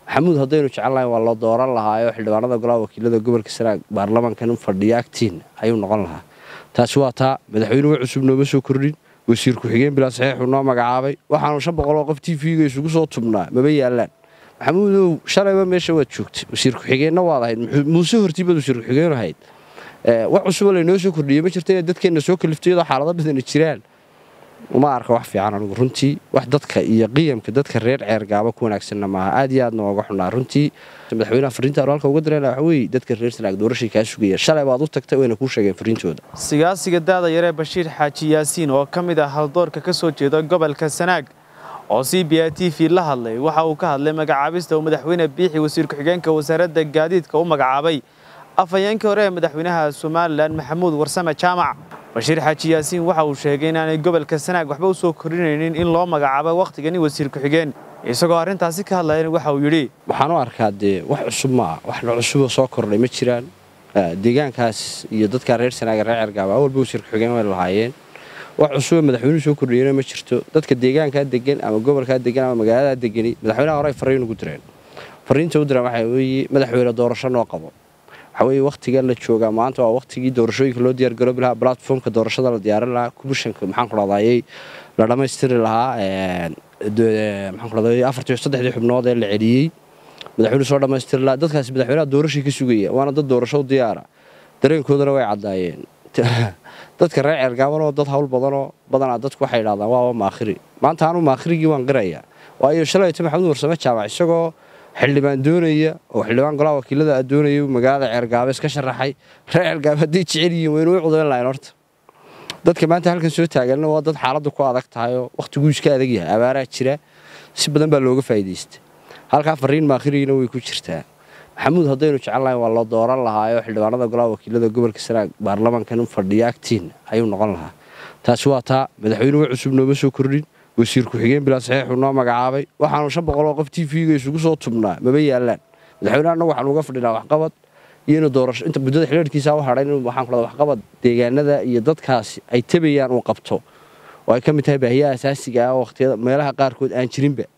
maxamuud haddaynu jecelnahay waa loo dooran lahaayo xildhibaanada golaha wakiilada gobolka sanaag baarlamankan u fadhiya agtiin ayuu noqon lahaa taasi waa taa madaxweynuhu cusub nooma soo kordhin wasiir ku-xigeen bilaa saxiixuu noo magacaabay waxaanu shan boqol oo qof t v-ga isugu soo tubnaa maba yaalaan maxamuudow shalayba meesha waad joogtay wasiir ku-xigeenna waad ahayd muuse hortiibaad wasiir ku-xigeen ahayd wax cusuboo laynoo soo kordhiyey ma jirta inaad dadkeenna soo kaliftay iyadoo xaalado badana jiraan uma arka wax fiican anigu runtii wax dadka iyo qiyamka dadka reer ceergaaba ku wanaagsanna maaha aad iyo aadna ooga xunaa runtii madaxweynaha fariinta anu halka uga dirayna waxa weeye dadka reer sanaag doorashay kaa sugaya shalay baad u tagtay wayna kuu sheegeen fariintooda sigaasiga daada yaree bashiir xaaji yaasiin oo ka mid ah haldoorka ka soo jeeda gobolka sanaag oo c b a t v la hadlay waxa uu ka hadlay magacaabista uu madaxweyne biixi wasiir ku-xigeenka wasaaradda gaadiidka u magacaabay afhayeenkii hore ee madaxweynaha somalilan maxamuud warsame jaamac bashiir xaaji yaasiin waxa uu sheegay inaanay gobolka sanaag waxba u soo kordhinaynin in loo magacaabo wakhtigani wasiir ku-xigeen isagoo arrintaasi ka hadlayan waxa uu yidhi waxaan u arkaa dee wax cusub ma ah waxna cusuboo soo kordhay ma jiraan deegaankaas iyo dadka reer sanaaga reer cergaaba awalba wasiir ku-xigeen way lahaayeen wax cusuboo madaxweynuhu soo kordhiyena ma jirto dadka deegaankaa degan ama gobolkaa degan ama magaaladaa degani madaxweynaha hore ay fariin ugu direen fariinta u direen waxaa weeye madaxweyne doorasho noo qabo waxaa weeye wakhtiga la joogaa maanta waa wakhtigii doorashooyinka loo diyaargaroobi lahaa platformka doorashada la diyaarin lahaa kubishanka maxaan ku dhahdaayey la dhammaystiri lahaa maxaan ku dhahdaayey afartii saddexdii xubnood ee la celiyey madaxweynuhu soo dhammaystiri lahaa dadkaasi madaxweynaha doorashii ka sugaya waana dad doorasho u diyaara dareenkoodana way caddaayeen dadka reer ceergaabanoo dad hawl badanoo badanaa dadku waxay idhahdaan waaba maakhiri maanta anu maakhirigii waan qirayaa waayo shalayto maxamuud warsame jaamac isagoo xildhibaan doonaya oo xildhibaan golaha wakiilada a doonaya magaalada ceergaabees ka sharaxay reer ceergaabe hadday jecel yihiin waynu u cudayn lahayn horta dadka maanta halkan soo taaganna waa dad xaaladdu ku adag tahay oo wakhtiguu iska adag yahay abaaraa jira si badan baa looga faa'iidaysta halkaa fariin maakhirigiina way ku jirtaa maxamuud haddaynu jecelnahay waa loo dooran lahaayo xildhibaanada golaha wakiilada gobolka sanaag baarlamankan u fadhiya agtiin ayuu noqon lahaa taasi waa taa madaxweynuhu cusub nooma soo kordhin wasiir ku-xigeen bilaa saxiixuu noo magacaabay waxaanu shan boqol oo qof t v-ga isugu soo tubnaa maba yaalaan madaxweynaha annagu waxaanu uga fadhinaa waxqabad iyo inuu doorasho inta muddada xiliirkiisa u hadhay inuu waxaan ku dhahda waxqabad deegaanada iyo dadkaasi ay tabayaan uu qabto oo ay ka mid tahay baahiyaha asaasiga ah oo wakhtiyada meelaha qaarkood aan jirinba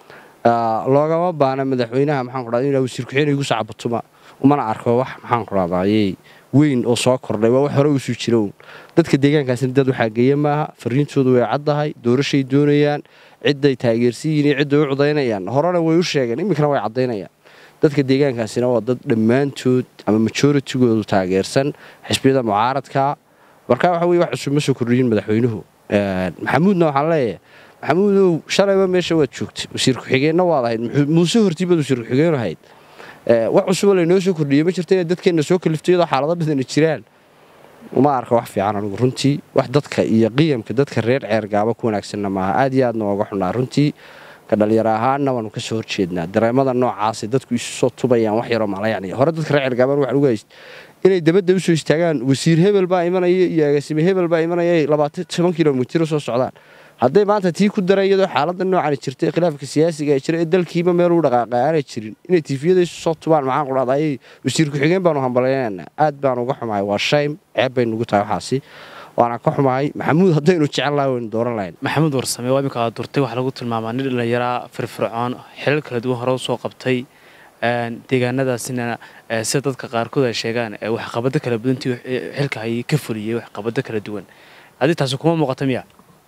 loogama baana madaxweynaha maxaan ku dhahda inuu wasiir ku-xigeen igu sacabatuma umana arko wax maxaan ku dhahdayey weyn oo soo kordhay waa wax hore usuu jira uun dadka deegaankaasina dad waxaa geeya maaha fariintoodu way caddahay doorashay doonayaan cidday taageersan yihiin iyo cidday u cudaynayaan horena way u sheegeen iminkana way caddaynayaan dadka deegaankaasina waa dad dhammaantood ama majooritigoodu taageersan xisbiyada mucaaradka marka waxa weye wax cusub ma soo kordhiyin madaxweynuhu maxamuudna waxaan leeyahay maxamuudow shalayba meesha waad joogtay wasiir ku-xigeenna waad ahayd muuse hortiibaad wasiir ku-xigeen ahayd wax cusuboo laynoo soo kordhiyey ma jirta inaad dadkeenna soo kaliftay iyadoo xaalado badana jiraan uma arka wax fiican anigu runtii wax dadka iyo qiyamka dadka reer ceergaaba ku wanaagsanna maaha aad iyo aadna ooga xunaa runtii ka dhalinyaro ahaanna waanu ka soo horjeednaa dareemada noocaasay dadku isu soo tubayaan wax yaroo malayacni hore dadka reer ceergaaban waxaan uga hayst inay dabadda usoo istaagaan wasiir hebel baa imanaya iyo agaasime hebel baa imanaya labaatan toban kilomitir soo socdaan hadday maanta tii ku daran iyadoo xaaladda noocani jirta ee khilaafka siyaasiga ee jira ee dalkiiba meel u dhaqaaqa aanay jirin inay tiifiyada isu soo tubaan maxaan ku dhahday wasiir ku-xigeen baanu hambalyaynana aad baan uga xumahay waa shaym ceeb bay nugu tahay waxaasi waana ka xumahay maxamuud haddaynu jecel lahay waynu dooran lahayn maxamuud warsame waa iminka durtay waxaa lagu tilmaamaa nin dhallinyaraa firfircoon xilal kala duwan hore u soo qabtay deegaanadaasina sida dadka qaarkood ay sheegaan waxqabado kala badantii xilka ay ka fuliyey waxqabado kala duwan adi taasi kuma muuqata miya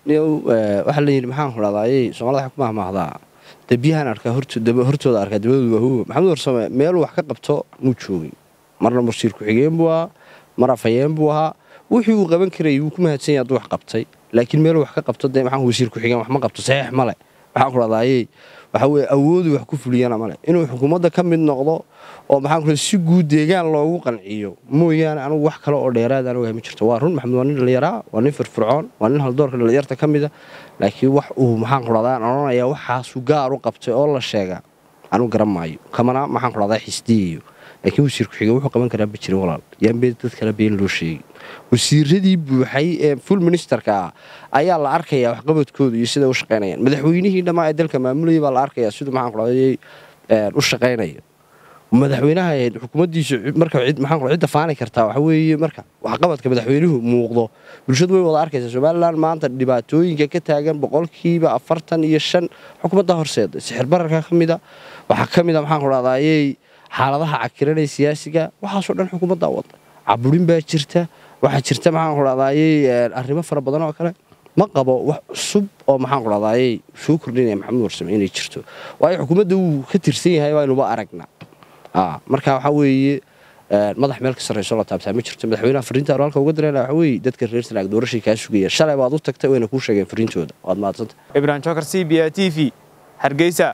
waxaa la yidhi maxaan ku dhahdaayey soomaalida waxay ku mahmaahdaa debiyahaan arkaa hortooda arkaa dabadooda waa huwa maxamuud warsame meeluu wax ka qabto muu joogin marna mursiir ku-xigeen buu ahaa mar afhayeen buu ahaa wixii uu qaban karayay wuu ku mahadsan yahay hadduu wax qabtay laakiin meeluu wax ka qabto dee maxaan wasiir ku-xigeen wax ma qabto saxiix male maxaan ku dhahdaayey waxa weye awoodu wax ku fuliyana male inuu xukuumadda ka mid noqdo oo maxaan ku si guud deegaan loogu qanciyo mooyaane anugu wax kale oo dheeraad aan ogahay ma jirto waa run maxamed waa nin dhallinyaraa waa nin firfircoon waa nin haldoorka dhallinyarta ka mida laakiin wax uu maxaan ku dhahdaa aan odhanayaa waxaasuu gaar u qabtay oo la sheegaa anugu garan maayo kamana maxaan ku dhahdaa xisdiyayo laakiin wasiir ku-xigeen wuxuu qaban karaa ma jirin walaal yaanbee dad kale been loo sheegay wasiiradii buuxay ee full ministerka ah ayaa la arkayaa waxqabadkooda iyo siday u shaqaynayaan madaxweynihii dhammaa ee dalka maamulayay baa la arkayaa siduu maxaan ku dhahday u shaqaynaya madaxweynaha xukuumaddiisu marka maxaan cidda faani kartaa waxa weeye marka waxqabadka madaxweynuhu muuqdo bulshadu way wada arkaysaa somalilan maanta dhibaatooyinka ka taagan boqolkiiba afartan iyo shan xukuumadda horseeda sixir bararka ka mida waxaa ka mida maxaan ku dhahdaayey xaaladaha cakiranaya siyaasiga waxaasoo dhan xukuumaddaa wada caburin baa jirta waxaa jirta maxaan ku dhahdaayey arrimo fara badan oo kale ma qabo wax cusub oo maxaan ku dhahdaayey soo kordhinaya maxamed warsame inay jirto waayo xukuumadda wuu ka tirsan yahay waynuba aragnaa marka waxaa weeye madax meel ka sarrayso la taabtaa ma jirto madaxweynaha fariinta anu halka uga dirayna waxa weeye dadka reer sanaag doorashay kaa sugaya shalay baad u tagtay wayna kuu sheegeen fariintooda waad mahadsanta ibrahim jokar c b a t v hargeysa